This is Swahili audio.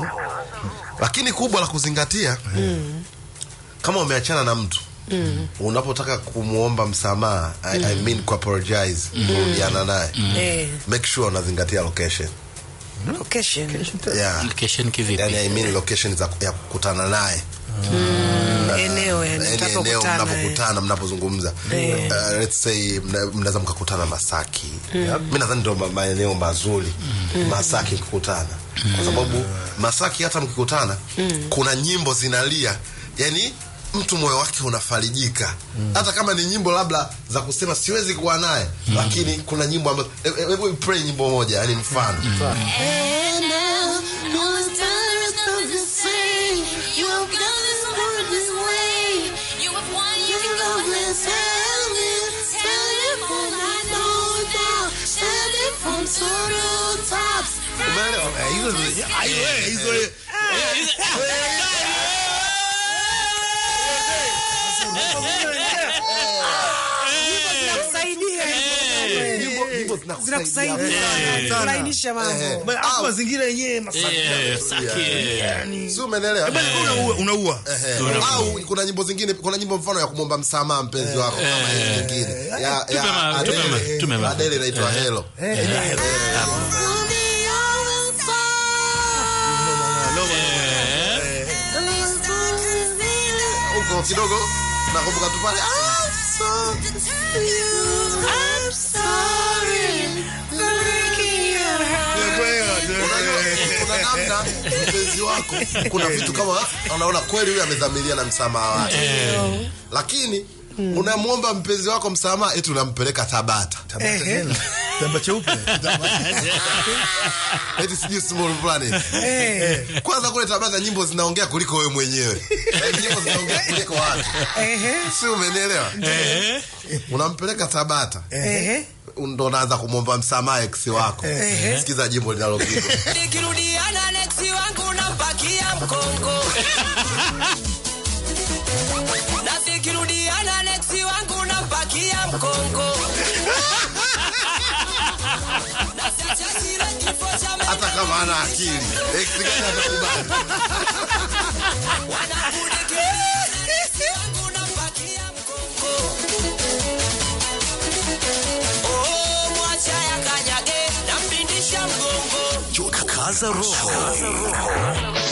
lakini kubwa la kuzingatia kama umeachana na mtu unapotaka kumwomba msamaha I, I mean kuapologize kurudiana naye Eh, make sure unazingatia location location. yeah. Location kivipi? yani I mean location za, ya kukutana naye Eneo yani yani eneo mtapokutana, eh. mnapokutana mnapozungumza Eh. uh, let's say mna- mnaweza mkakutana Masaki mi nadhani ndio ma- maeneo mazuri Masaki mkikutana kwa sababu Masaki hata mkikutana kuna nyimbo zinalia yani mtu moyo wake unafarijika hata kama ni nyimbo labda za kusema siwezi kuwa naye lakini kuna nyimbo ambazo hebu hebu pray nyimbo moja yani mfano Umeelewa? Eh, hizo zi- ai, we, hizo- Zinakusaidia nyimbo nyimbo zinakusaidia zinakusaidia sana kulainisha mambo. Ma- alafu mazingira yenyewe Masaki. Eh, Saki. Yani- si umeelewa Bali kwa unaua- unaua Ehe. au kuna nyimbo zingine kuna nyimbo mfano ya kumwomba msamaha mpenzi wako kama hizi nyingine ya Tupe ma- ya tupe ma- Adele. tupe ma- Adele inaitwa Hello huko kidogo nakumbuka tu pale ah, so- kuna namna mpenzi wako kuna vitu kama unaona kweli huyu amedhamiria na msamaha wake lakini unamwomba mpenzi wako msamaha eti unampeleka Tabata Tabata tena. Kitambaa cheupe eti sijui small planet kwanza kule Tabata nyimbo zinaongea kuliko wewe mwenyewe Yaani nyimbo zinaongea kuliko watu Ehe, si umenielewa unampeleka Tabata ehe. ndo unaanza kumwomba msamaha ex wako sikiza jimbo linalopigwa nikirudiana neksi wangu nampakia mkongo na nikirudiana neksi wangu nampakia mkongo Na siacha zile kifo cha hata kama ana akili ex gani atakubali wanangu nikirudiana neksi wangu nampakia mkongo Oh, mwacha yakanyage nampindisha mgongo Kaza roho